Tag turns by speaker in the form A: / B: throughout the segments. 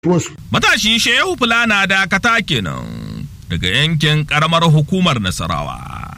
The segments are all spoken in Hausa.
A: Matashi Shehu Fulana Dakata kenan daga yankin karamar hukumar Nasarawa.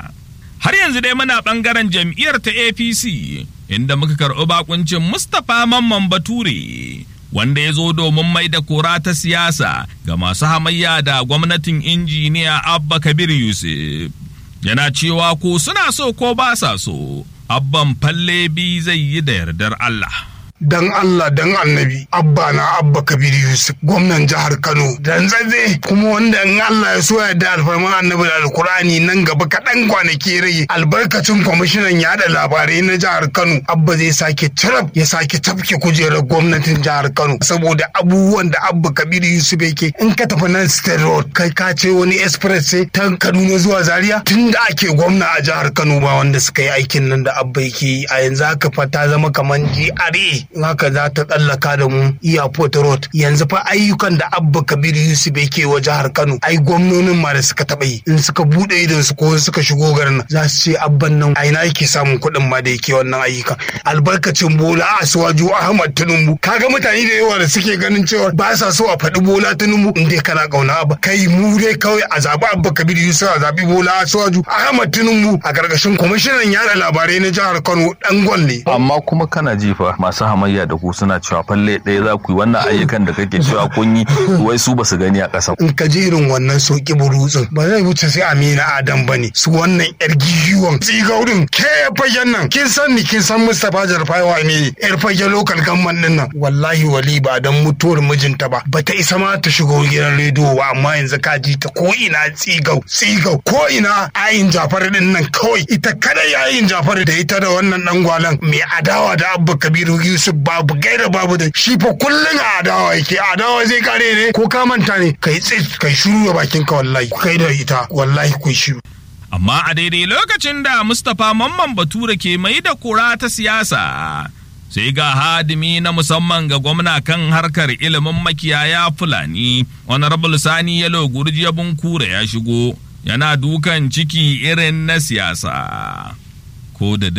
A: Har yanzu dai muna ɓangaren jam'iyyar ta APC inda muka karɓi bakuncin Mustapha Mamman Bature wanda ya zo domin mai da kora ta siyasa ga masu hamayya da gwamnatin injiniya Abba Kabir Yusuf. Yana cewa ko suna so ko ba sa so, abban falle bi zai yi da yardar Allah.
B: dan Allah dan annabi abba na abba kabir yusuf gwamnan jihar kano dan zaze kuma wanda in Allah ya so ya da alfarman annabi da alkurani nan gaba kaɗan kwanaki rage albarkacin kwamishinan yada labarai na jihar kano abba zai sake cirab ya sake tafke kujerar gwamnatin jihar kano saboda abubuwan da abba kabir yusuf yake in ka tafi nan state road kai ka ce wani express ce ta kaduna zuwa zaria tun da ake gwamna a jihar kano ba wanda suka yi aikin nan da abba yake yi a yanzu haka fa ta zama kamar GRA in haka za ta tsallaka da mu airport road yanzu fa ayyukan da abba kabiru yusuf yake wa jihar kano ai gwamnonin ma da suka taɓa yi in suka buɗe idon su ko suka shigo garin nan za su ce abban nan a ina yake samun kuɗin ma da yake wannan ayyuka albarkacin bola a suwaju ahmad tinubu kaga mutane da yawa da suke ganin cewa ba sa so a faɗi bola tinubu in dai kana ƙauna abba kai mu dai kawai a zaɓi abba kabiru yusuf a zaɓi bola a suwaju ahmad tinubu a ƙarƙashin kwamishinan yada labarai na jihar kano ɗan gwalle.
C: amma kuma kana jifa masu hamayya da ku suna cewa falle ɗaya za ku yi wannan ayyukan da kake cewa kun yi wai su ba su gani a ƙasa.
B: in ka je irin wannan soki burutsin ba zai wuce sai amina adam ba ne su wannan yar gigiwan tsigaurin ke fagen nan kin san ni kin san mustapha jarfawa ne yar fage lokal gamman din nan wallahi wali ba dan mutuwar mijinta ba ba ta isa ma ta shigo gidan rediyo ba amma yanzu ka ji ta ko ina tsigau tsigau ko ina ayin jafar din nan kawai ita kada yayin jafar da ita da wannan dan gwalan mai adawa da abba kabiru yusuf babu gaira babu da shi fa kullum a adawa yake adawa zai kare ne ko ka manta ne kai tsit kai shiru da bakin ka wallahi kai da ita wallahi ku shiru
A: Amma a daidai lokacin da Mustapha Mamman Bature ke mai da kura ta siyasa, sai ga hadimi na musamman ga gwamna kan harkar ilimin makiyaya Fulani, Honorable Sani Yalo Gurjiya Bunkure ya shigo, yana dukan ciki irin na siyasa. Ko da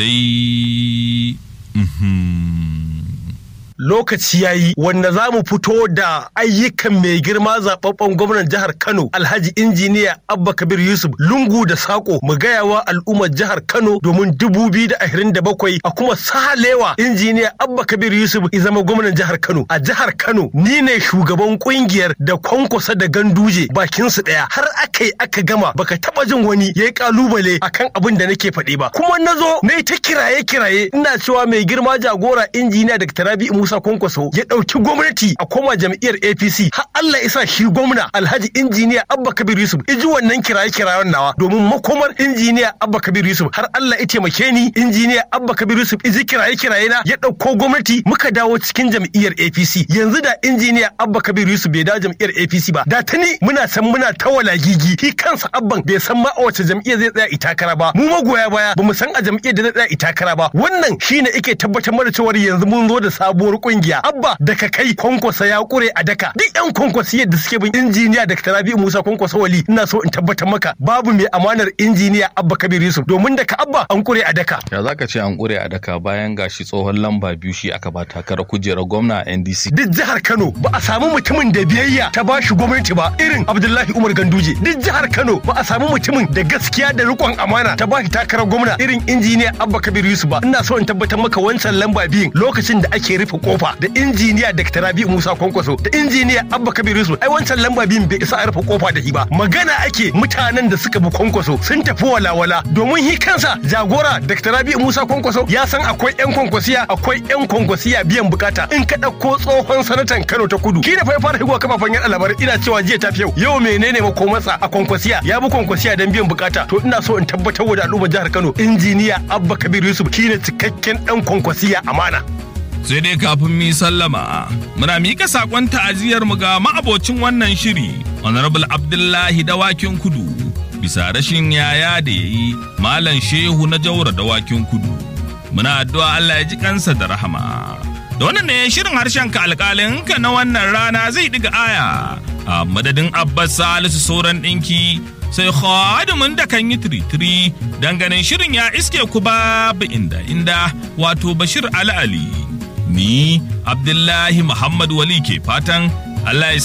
A: dai...
D: lokaci ya yi wanda za mu fito da ayyukan mai girma zababben gwamnan jihar Kano Alhaji injiniya Abba Kabir Yusuf lungu da sako mu gaya wa al'ummar jihar Kano domin dubu biyu da ashirin da bakwai a kuma sahalewa injiniya Abba Kabir Yusuf ya zama gwamnan jihar Kano a jihar Kano ni ne shugaban kungiyar da kwankwasa da ganduje bakin su daya har aka yi aka gama baka taba jin wani yayi kalubale akan abin da nake faɗi ba kuma nazo nayi ta kiraye kiraye ina cewa mai girma jagora injiniya Dr. Rabi Musa Kwankwaso ya ɗauki gwamnati a koma jam'iyyar APC har Allah isa shi gwamna Alhaji injiniya Abba Kabir Yusuf iji wannan kiraye kirayen nawa domin makomar injiniya Abba Kabir Yusuf har Allah ya taimake ni injiniya Abba Kabir Yusuf iji kiraye kiraye na ya ɗauko gwamnati muka dawo cikin jam'iyyar APC yanzu da injiniya Abba Kabir Yusuf bai dawo jam'iyyar APC ba da tani muna san muna ta walagigi shi kansa Abban bai san ma a wace jam'iyyar zai tsaya itakara ba mu magoya baya bamu san a jam'iyyar da zai tsaya itakara ba wannan shine yake tabbatar mana cewa yanzu mun zo da sabuwar kungiya abba daga kai kwankwasa ya kure a daka duk yan kwankwasiyar da suke bin injiniya da rabi'u musa kwankwasa wali ina so in tabbatar maka babu mai amanar injiniya abba kabir yusuf domin daga abba an kure a daka
C: ya zaka ce an kure a daka bayan gashi tsohon lamba biyu shi aka ba takarar kujerar gwamna a ndc
D: duk jihar kano ba a samu mutumin da biyayya ta ba shi gwamnati ba irin abdullahi umar ganduje duk jihar kano ba a samu mutumin da gaskiya da rikon amana ta ba shi takarar gwamna irin injiniya abba kabir yusuf ba ina so in tabbatar maka wancan lamba biyun lokacin da ake rufe kofa da injiniya Dr. Rabi Musa Kwankwaso da injiniya Abba Kabir Yusuf ai wancan lamba biyun bai isa a rufe kofa da shi ba magana ake mutanen da suka bi Kwankwaso sun tafi walawala domin hi kansa jagora Dr. Rabi Musa Kwankwaso ya san akwai yan kwankwasiya akwai yan kwankwasiya biyan bukata in ka dauko tsohon sanatan Kano ta Kudu shi da fa ya fara higowa kafafen yan labarai ina cewa jiya ta yau yau menene makomarsa a kwankwasiya ya bi kwankwasiya dan biyan bukata to ina so in tabbatar da al'ummar jihar Kano injiniya Abba Kabir Yusuf shine cikakken dan kwankwasiya amana
A: sai dai kafin mi sallama muna mika sakon ta'aziyar mu ga ma'abocin wannan shiri honorable abdullahi dawakin kudu bisa rashin yaya da yayi malam shehu na jaura dawakin kudu muna addu'a Allah ya ji kansa da rahama da wannan ne shirin harshen ka alƙalin ka na wannan rana zai diga aya a madadin abbas salisu sauran ɗinki sai khadimin da kan yi tiritiri ganin shirin ya iske ku babu inda inda wato bashir ali ali ni abdullahi muhammad wali ke fatan Allah ya